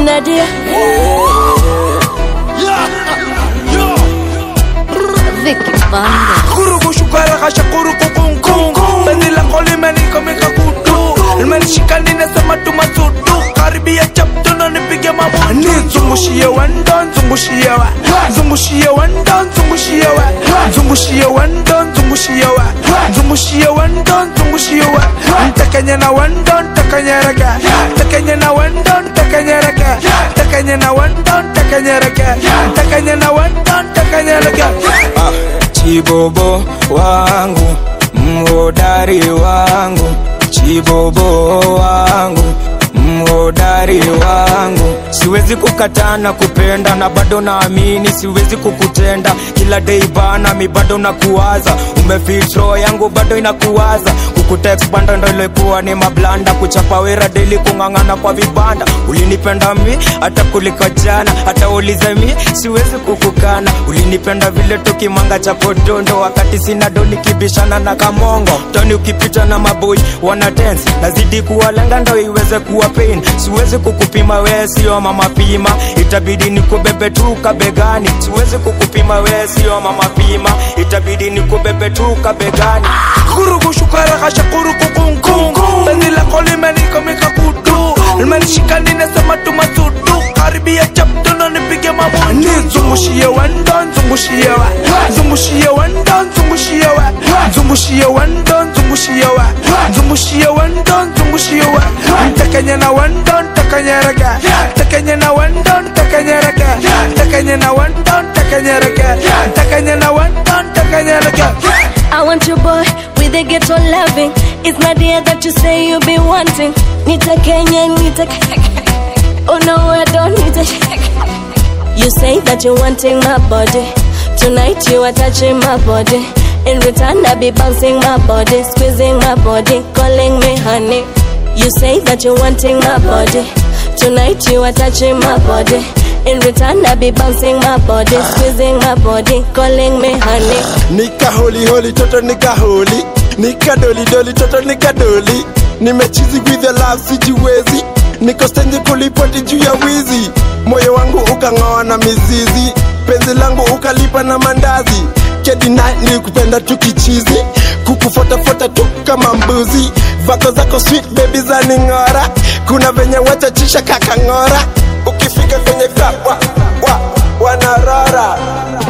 Nadia. Vicky Banda. Kurugu shukara kasha kurugu kung kung Penzi lako limenika kutu Limenishika ninasema tumasudu Karibia chapto na nipige mabutu Zungushie wendo, zungushie wa Zungushie wendo, zungushie wa Zungushie wendo, zungushie wa Zungushie wendo, zungushie wa Ntakanye na wendo, ntakanye rega Ntakanye na wendo, ntakanye rega Ntakanye na wendo, ntakanye rega Ntakanye na wendo, ntakanye rega Ah, chibobo wangu mhodari wangu chibobo wangu mhodari wangu siwezi kukatana kupenda na bado naamini siwezi kukutenda kila dei bana mi bado nakuwaza umefitro yangu bado inakuwaza kukutext banda ndo ilikuwa ni mablanda kuchapa wera deli kung'ang'ana kwa vibanda ulinipenda mi hata kuliko jana hata ulize mi siwezi kukukana ulinipenda vile tukimanga cha podondo wakati sina do nikibishana na kamongo toni ukipita na maboi wana dance nazidi kuwalenga ndo iweze kuwa pain siwezi kukupima we sio mama pima itabidi nikubebe tu kabegani siwezi kukupima we sio mama pima itabidi nikubebe tu kabegani kurugu shukara kasha kurugu kung kung Penzi lako limenika kutu Limenishika ninasema tumasudu Karibia chapto na nipige mabutu Zungushie wendo, zungushie wa Zungushie wendo, zungushie wa Zungushie wendo, zungushie wa Zungushie wendo, zungushie wa Ntakanye na wendo, ntakanye rega Ntakanye na wendo, ntakanye rega Ntakanye na wendo, ntakanye rega Ntakanye na wendo, ntakanye rega I want your boy with a ghetto loving. It's Nadia that you say you be wanting. Nita Kenya, Nita. Oh no, I don't need it. You say that you're wanting my body. Tonight you are touching my body. In return, I be bouncing my body, squeezing my body, calling me honey. You say that you're wanting my body. Tonight you are touching my body. In return, I be bouncing my body, squeezing my body, calling me honey. nika holi holi toto nika holi nika doli doli toto nika doli nimechizi with the love sijiwezi niko stendi kulipoti juu ya wizi moyo wangu ukang'oa na mizizi penzi langu ukalipa na mandazi kedina nilikupenda tu kichizi kukufotafuata tu kama mbuzi vako zako sweet baby za ning'ora kuna venye wachachisha kakang'ora ukifika kwenye club wa, wa, wanarora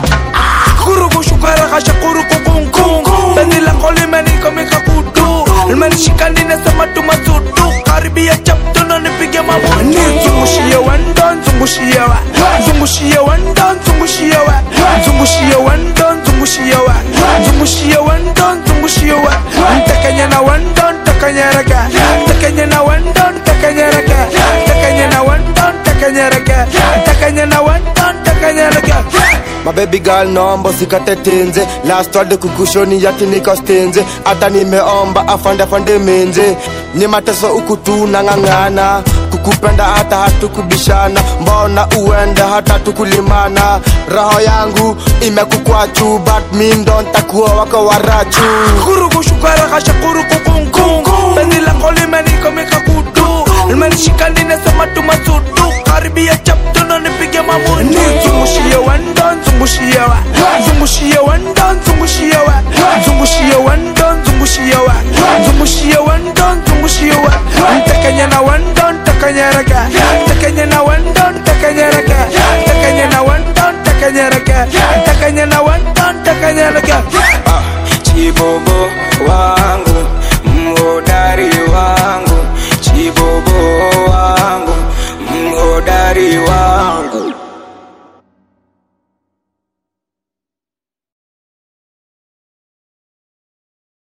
kurugu shukara kasha kurugu kung kung Penzi lako limenika kutu Limenishika ninasema tumasudu Karibia chapto na nipige mabutu Zungushie wendo, zungushie wa Zungushie wendo, zungushie wa Zungushie wendo, zungushie wa Zungushie wendo, zungushie wa Ntakanye na wendo, ntakanye rega Ntakanye na wendo, ntakanye rega Ntakanye na wendo, ntakanye rega Ntakanye na wendo, ntakanye rega My baby girl naomba usikate tenze last word kukushoni yati niko stenze hata nimeomba afande afande menze ni mateso huku tu nang'ang'ana kukupenda hata hatukubishana mbona uende hata tukulimana roho yangu imekukwachu but mi ndo ntakuwa wako warachu kurugu shukara kasha kurugu kung kung Penzi lako limenika kutu Limenishika ninasema tumasudu Karibia chapto na nipige mabutu Zungushie wendo, zungushie wa Zungushie wendo, zungushie wa Zungushie wendo, zungushie wa Zungushie wendo, zungushie wa Ntakanye na wendo, ntakanye rega